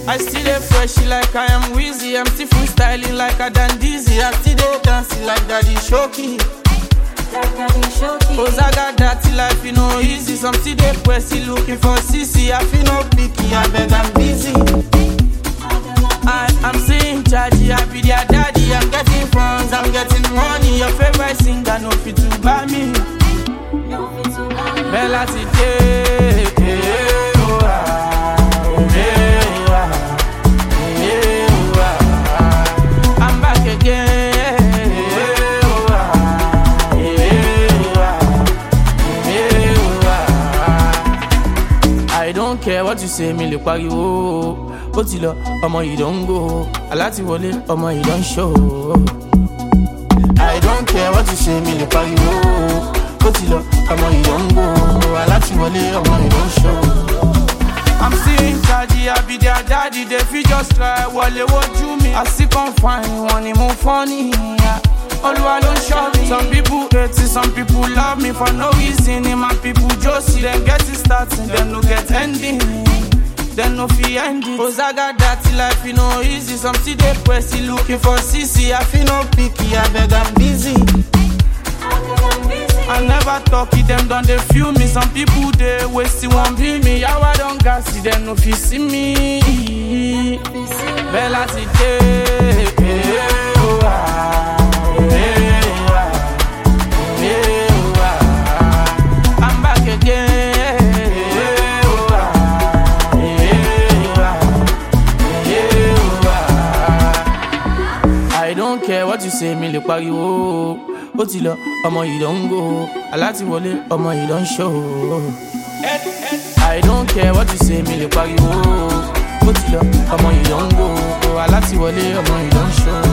I still dey fresh like I am Wheezy. I'm still freestyling like I done dizzy. I still dey dancing like Daddy Shoki. Ozaga dirty life, you know easy. Some still dey pressy looking for CC. I feel no picky, I beg I'm busy. I am seeing chargy, I be their daddy. I'm getting funds, I'm getting money. Your favorite singer, no fit to buy me. Bella ti dé. eh, oh, ah, eh, oh, ah, eh, oh, ah. I'm back again. eh, oh, ah, eh, oh, ah, eh, oh, ah. I don't care what you say, mi lè pariwo. Ó ti lọ, ọmọ yìí don go. Alátiwọlé, ọmọ yìí don show. I don't care what you say, mi lè pariwo. Ó ti lọ, ọmọ yìí don go. Alátiwọlé, ọmọ yìí don show. I'm still in charge, I be their daddy. They fit just try wọlé wojú mi. I still come find wọn ni mo funny. yeah. Olúwa ló ń ṣọ́ mi. Some people hate it, some people love me for no reason. Ni my people josi, dem get it starting, dem no get ending. Dem no fit end it. Ozaga dirty life, e no easy. Some still dey pressy looking for CC. I feel no picky, abeg I'm busy. I never talk it, them done they feel me. Some people they waste it, won't be me. How I don't gas it, them no fit see me. Bella today, eh, oh, ah, eh, oh, ah, eh, oh, ah. I'm back again. eh, oh, ah, eh, oh, ah, eh, oh, ah. I don't care what you say, mi lè pariwo. Ó ti lọ, ọmọ yìí don go. Alátiwọlé, ọmọ yìí don show. I don't care what you say, mi lè pariwo. Ó ti lọ, ọmọ yìí don go. Alátiwọlé, ọmọ yìí don show.